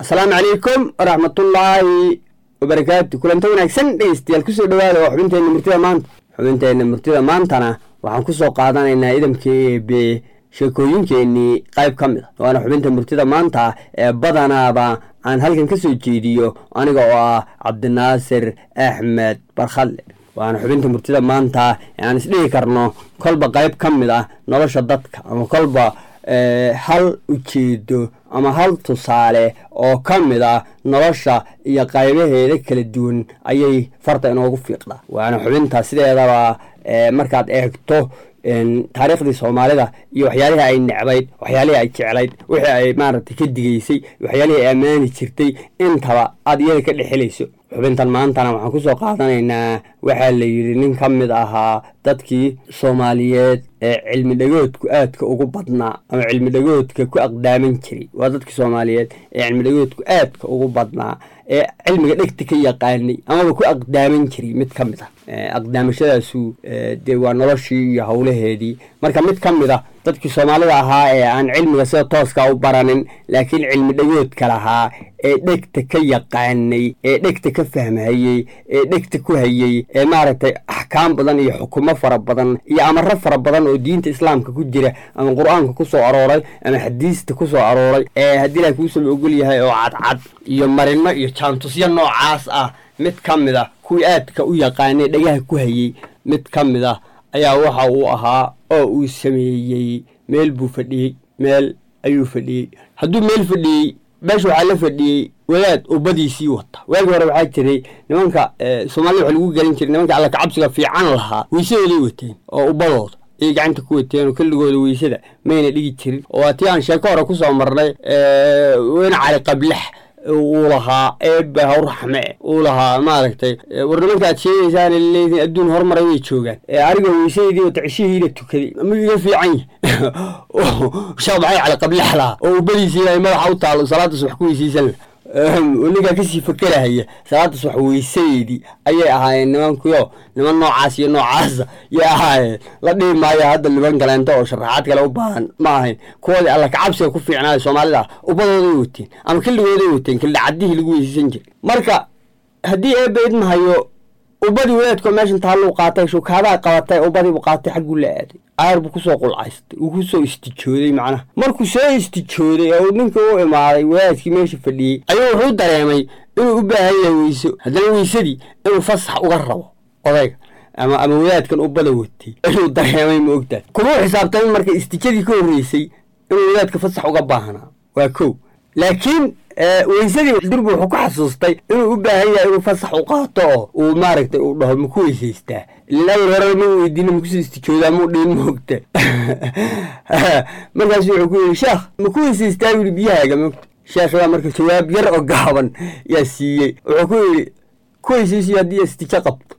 asalaamu calaykum waraxmatullaahi wabarakaatu kulanta wanaagsan dhegeystayaal kusoo dhawaada waa xubinteenna murtida maanta xubinteenna murtida maantana waxaan kusoo qaadanaynaa idamkii eebe sheekooyinkeenii qayb ka mid a waana xubinta murtida maanta ee badanaaba aan halkan ka soo jeediyo aniga oo ah cabdinaasir axmed barkhadle waana xubinta murtida maanta ee aan isdhihi karno kolba qayb ka mid ah nolosha dadka ama kolba hal ujeedo ama hal tusaale oo ka mid ah nolosha iyo qaybaheeda kala duwan ayay farta inoogu fiiqdaa waana xubinta sideedaba markaad eegto taariikhdii soomaalida iyo waxyaalihii ay necbayd waxyaalihii ay jeclayd wixii ay maaragtay ka digaysay waxyaalihii ay ammaani jirtay intaba aad iyada ka dhexelayso xubintan maantana waxaan kusoo qaadanaynaa waxaa la yidhi nin ka mid ahaa dadkii soomaaliyeed ee cilmi dhagoodku aadka ugu badnaa ama cilmi dhagoodka ku aqdaaman jiray waa dadkii soomaaliyeed ee cilmi dhagoodku aadka ugu badnaa ee cilmiga dhegta ka yaqaanay amaba ku aqdaaman jiray mid ka mid ah aqdaamashadaasu dee waa noloshii iyo howlaheedii marka mid ka mid a dadkii soomaalida ahaa ee aan cilmiga sida tooska u baranin laakiin cilmi dhagoodka lahaa ee dhegta ka yaqaanay ee dhegta ka fahmhayey ee dhegta ku hayey ee maaragtay axkaam badan iyo xukumo fara badan iyo amaro fara badan oo diinta islaamka ku jira ama qur-aanka ku soo arooray ama xadiista ku soo arooray ee haddii ilaah kuusaba ogol yahay oo cadcad iyo marino iyo jaantusyo noocaas ah mid ka mid a kuwii aadka u yaqaanay dhagaha ku hayey mid ka mid ah ayaa waxa uu ahaa oo uu sameeyey meel buu fadhiyey meel ayuu fadhiyey hadduu meel fadhiyey meesha waxaa la fadhiyey wadaad ubadiisii wata waagii hore waxaa jiray nimanka soomaalida waxa lagu gelin jiray nimanka alla kacabsiga fiican lahaa weysadooday wateen oo ubadooda ayay gacanta ku wateen oo kelligooda weysada mayna dhigi jirin oo waa tii aan sheeko hore kusoo marnay weyne cali qablax uu lahaa eebba hawraxme uu lahaa maaragtay war nimanka aad sheegaysaan leediin adduun horumaray way joogaan aniga weysadeedii wata cishihiina tukaday ma iga fiican yahay sheekh maxay cali qablax lahaa oo ubadiisii ay madaxa u taalo salaada subax ku weysaysan ninkaa kasii fakerahaya salaada subax weysadeedii ayay ahaayeen nimankuyo niman noocaas iyo noocaasa yay ahaayeen la dhihi maayo hadda niman kaleento oo sharaxaad kale u baahan ma ahayn kuwoodii alla kacabsiga ku fiicnaayo soomaalida ah ubadooday wateen ama killigooday wateen kildha caddihii lagu weysaysan jiray marka haddii eebba idmahayo ubadii wadaadkoo meeshan taalluu qaatay shukaadaa qabatay ubadiibuu qaatay xagguu la aaday caar buu kusoo qulcaystay uu kusoo istijooday macnaha markuu soo istijooday oo ninka u imaaday wadaadkii meesha fadhiyey ayuu wuxuu dareemay inuu u baahan yahay weyso haddana weysadii inuu fasax uga rabo odayga ama ama wadaadkan ubada watay inuu dareemay ma ogtahay kumau xisaabtamin marka istijadii ka horreysay inuu wadaadka fasax uga baahnaa waa kow laakiin weysadii durbu wuxuu ku xasuustay inuu u baahan yahay inuu fasax u qaato oo uu maaragtay uu dhaho maku weysaystaa ilin awal hore ma weydiina makusoo istijoodaa muu dhiin maogta markaasu wuxuu ku yidhi sheekh maku weysaystaa yidhi biyahaaga maogta sheekh waa marka jawaab yar oo gaaban yaa siiyey wuxuu ku yidhi ku weysaysiyo haddii istijo qabto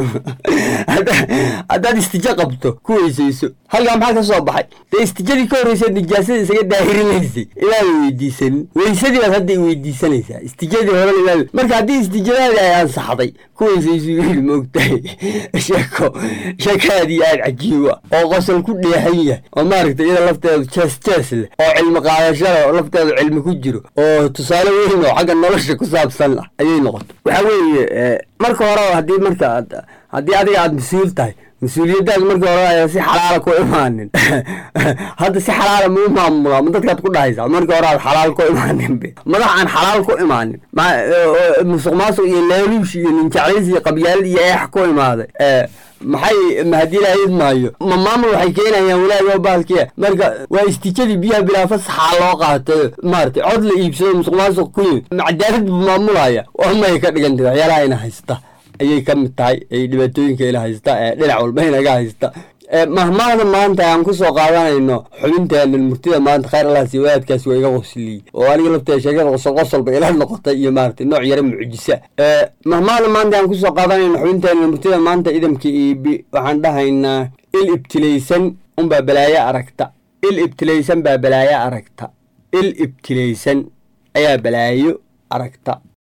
haddaad istijo qabto ku weysayso halkaa maxaa ka soo baxay dee istijadii ka horreysaad nijaasada isaga daahirinaysay inaada weydiisanin weysadii baad hadda weydiisanaysaa istijadii horena inaad marka haddii istijadaadii ay ansaxday ku weysayso yidhi maogtahay sheeko sheekaadii aad cajiiba oo qosol ku dheexan yahay oo maaragtay iyada lafteedu jees jees leh oo cilmi qaadashada oo lafteedu cilmi ku jiro oo tusaale weyn oo xagga nolosha ku saabsan ah ayay noqotay waxaa weeye marka hore haddii marka haddii adiga aada mas-uul tahay mas-uuliyaddaas markii hore ayaa si xalaala ku imaanin hadda si xalaala ma u maamulaa ma dadkaad ku dhahaysaa markii hore aad xalaal ku imaanin be madax aan xalaal ku imaanin musuq maasuq iyo laaluush iyo ninjaclays iyo qabyaal iyo eex ku imaaday maxay mahadii lahayd maayo ma maamul waxay keenayaan walaagoo baalkiya marka waa istijadii biyaha bilaa fasaxaa loo qaatay maaragtay cod la iibsado musuq maasuq ku yimid macadaalad buu maamulaya waxmay ka dhigantay waxyaalaha ina haysta ayay ka mid tahay ay dhibaatooyinka ila haysta ee dhinac walba inaga haysta mahmaahda maanta aan kusoo qaadanayno xubinteena murtida maanta khayr allah sii wadaadkaasi waa iga qosliyey oo aniga lafteeda sheekada qosol qosolba ila noqotay iyo maaragtay nooc yara mucjisa mahmaahda maanta aan kusoo qaadanayno xubinteena murtida maanta idamka iibi waxaan dhahaynaa il ibtilaysan unbaa balaayo aragta il ibtilaysan baa balaayo aragta il ibtilaysan ayaa balaayo aragta